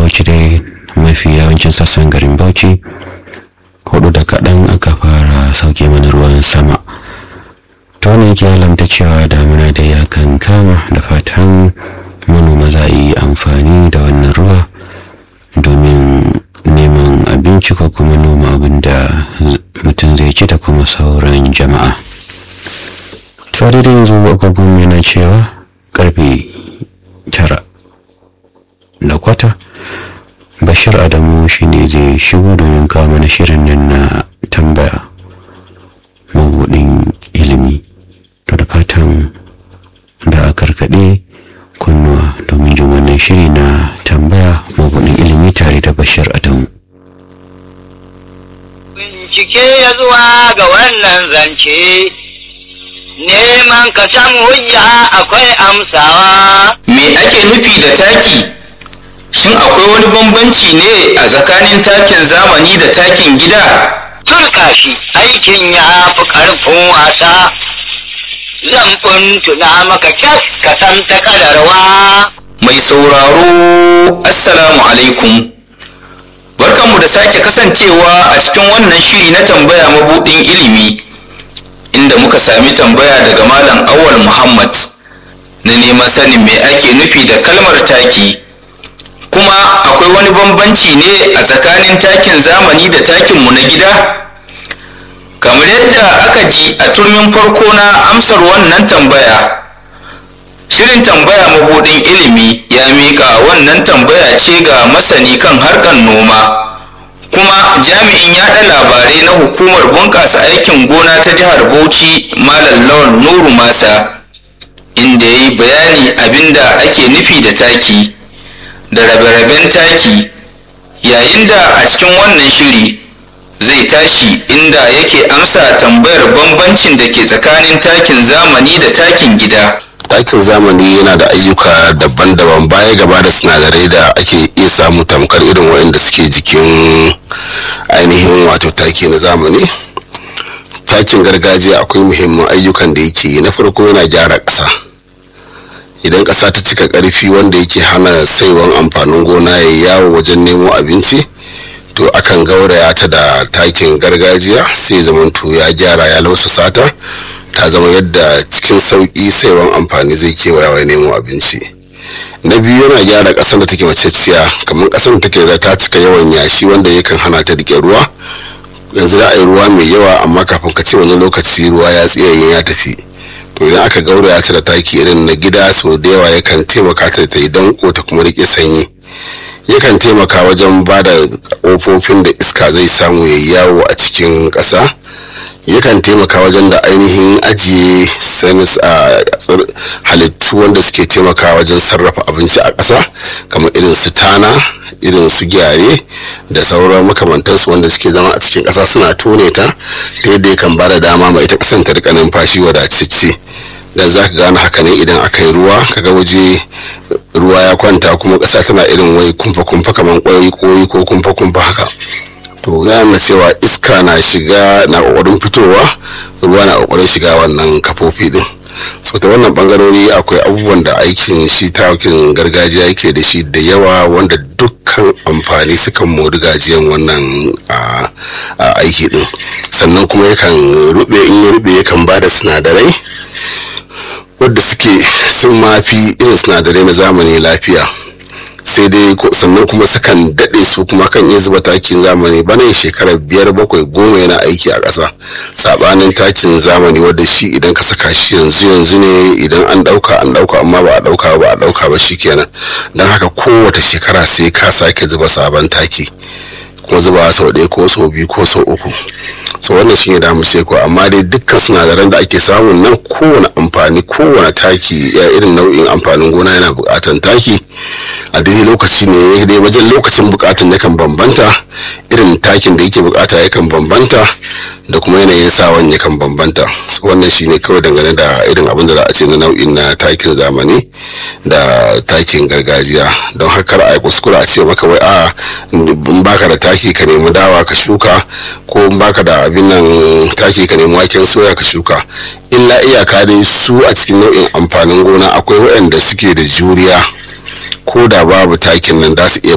bauchi dai mafi yawancin sassan garin bauchi hudu da kaɗan aka fara sauke mana ruwan sama to ne yake alamta cewa damina da ya kan kama da fatan manoma za a yi amfani da wannan ruwa domin neman abinci ko kuma noma abin da mutum zai ci da kuma sauran jama'a tsari da yanzu agogon yana cewa karfe tara da kwata bashir adamu shine zai shigo domin kawo mana shirin nan na tambaya mabudin ilimi to da fatan da a karkaɗe kunnuwa domin jin wannan shiri na tambaya mabudin ilimi tare da bashir adamu bincike ya zuwa ga wannan zance neman ka samu hujja akwai amsawa Me ake nufi da taki? Shin akwai wani bambanci ne a tsakanin takin zamani da takin gida? turka shi aikin ya fi ƙarfin wasa zan tuna maka kyas ka san ta kadarwa Mai sauraro, Assalamu alaikum. Barkanmu da sake kasancewa a cikin wannan shiri na tambaya mabuɗin ilimi, inda muka sami tambaya daga Malam Awal Muhammad na neman sanin me ake nufi da kalmar taki. Kuma akwai wani bambanci ne a tsakanin takin zamani da takinmu na gida? Kamar yadda aka ji a turmin farko na amsar wannan tambaya. Shirin tambaya mabuɗin ilimi ya miƙa wannan tambaya ce ga masani kan harkar noma kuma jami'in yaɗa labarai na hukumar bunƙasa aikin gona ta jihar Bauchi Malam Lawan Nuru Masa inda ya yi bayani abinda ake nufi da taki da rabe-raben taki yayin da a cikin wannan shiri zai tashi inda yake amsa tambayar bambancin da ke tsakanin takin zamani da takin gida. takin zamani yana da ayyuka daban-daban baya gaba da sinadarai da ake iya samu tamkar irin waɗanda suke jikin ainihin wato taki na zamani takin gargajiya akwai muhimman ayyukan da yake yi na farko yana gyara ƙasa idan ƙasa ta cika ƙarfi wanda yake hana saiwan amfanin gona ya yawo wajen nemo abinci to akan gauraya ta da takin gargajiya sai zamanto ya gyara ya lausasa ta ta zama yadda cikin sauƙi saiwan amfani zai kewaya nemo abinci na biyu yana gyara ƙasar da take maceciya kamar ƙasar da take da ta cika yawan yashi wanda yakan hana ta rike ruwa yanzu da a yi ruwa mai yawa amma kafin ka ce wani lokaci ruwa ya tsiyaye ya tafi to idan aka gauraya ta da taki irin na gida sau da yawa yakan taimaka ta ta yi danko ta kuma rike sanyi yakan taimaka wajen ba da ƙofofin da iska zai samu ya yawo a cikin ƙasa yakan taimaka wajen da ainihin ajiye sanis a halittu wanda suke taimaka wajen sarrafa abinci a ƙasa kamar irin su tana irin su gyare da sauran makamantansu wanda suke zama a cikin ƙasa suna tone ta ta yadda yakan ba da dama mai ita ƙasan ta rika numfashi wadatacce da za ka gane haka ne idan aka yi ruwa kaga waje ruwa ya kwanta kuma ƙasa tana irin wai kumfa-kumfa kamar ƙwai koyi ko kumfa-kumfa haka to na cewa iska na shiga na ƙoƙarin fitowa ruwa na ƙoƙarin shiga wannan kafofi din so ta wannan bangarori akwai abubuwan da aikin shi tawakin gargajiya yake da shi da yawa wanda dukkan amfani sukan mori gajiyan wannan aiki din sannan kuma yakan rube in ya rube yakan ba da sinadarai wadda suke sun mafi irin sinadarai na zamani lafiya sai dai sannan kuma sukan daɗe su kuma kan iya zuba takin zamani bana shekarar biyar bakwai goma yana aiki a ƙasa sabanin takin zamani wadda shi idan ka saka shi yanzu yanzu ne idan an ɗauka an ɗauka amma ba a ɗauka ba a ɗauka ba shi kenan don haka kowace shekara sai ka sake zuba sabon taki kuma zuba sau ɗaya ko sau biyu ko sau uku so wannan shi ne damu sai ko amma dai dukkan sinadaran da ake samu nan kowane amfani kowane taki ya irin nau'in amfanin gona yana buƙatan taki a daidai lokaci ne dai wajen lokacin buƙatan yakan bambanta irin takin da yake buƙata yakan bambanta da kuma yanayin sawan yakan bambanta wannan shi ne kawai dangane da irin abin da za a ce na nau'in na takin zamani da takin gargajiya don haka a yi kuskura a ce maka wai a in baka da taki ka nemi dawa ka shuka ko in baka da abin nan taki ka nemi waken soya ka shuka illa iyaka dai su a cikin nau'in amfanin gona akwai waɗanda suke da juriya ko da babu takin nan za su iya